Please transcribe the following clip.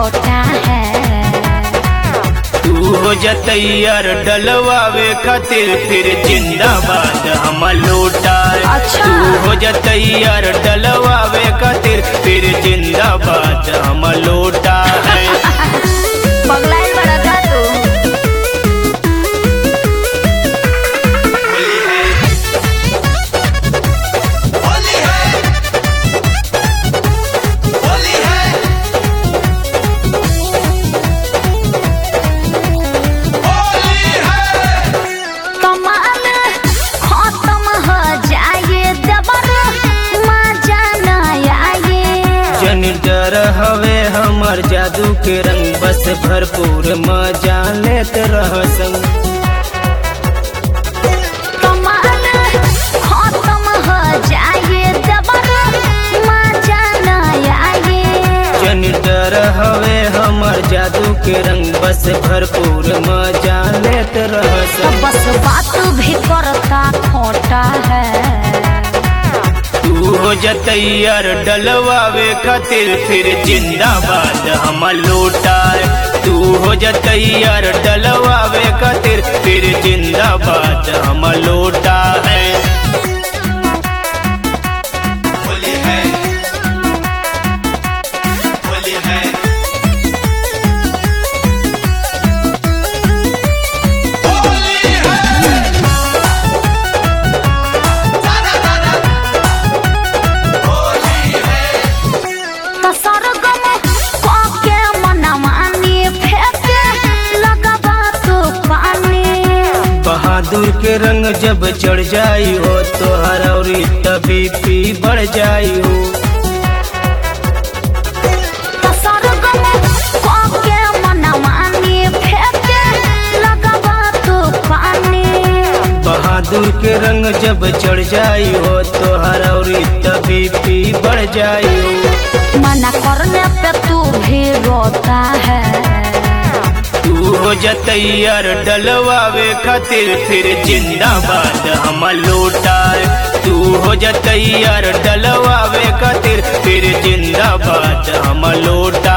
खोटा है तू हो जतैयर डलवावे खातिर फिर जिंदाबाद हम लौटा अच्छा। तू हो जतैयर डलवावे खातिर फिर जिंदाबाद हम लौटा है बगलाइल बड़ा का तू होली है होली है होली है कमाल खत्म हो जाए दबर मजा न आए जन डर हवे हमर जादू के रंग बस भरपूर मजा लेत रह संग कमाल खत्म हो जाए दबर मजा न आए जन डर हवे हमर जादू के रंग बस भरपूर मजा लेत रह तो संग बस बात भी करता खोटा है तू हो जतैयर डलवावे खातिर फिर जिंदाबाद हम लौटा तू हो जतैयर डलवावे खातिर फिर जिंदाबाद हम लौटा है होली है होली है होली है दादा दादा होली है तो सरगम काके मनमानी फेंके लगबा तो पानी बहादुर के रंग जब चढ़ जाई हो तो हरौरी तभी पी बढ़ जाई हो तो सरगम काके मनमानी फेंके लगबा तो पानी बहादुर के रंग जब चढ़ जाई हो तो हरौरी तभी पी बढ़ जाई हो मना करने पे तू भी रोता है तू हो जतैयर डलवावे खातिर फिर जिंदाबाद हम लौटा तू हो जतैयर डलवावे खातिर फिर जिंदाबाद हम लौटा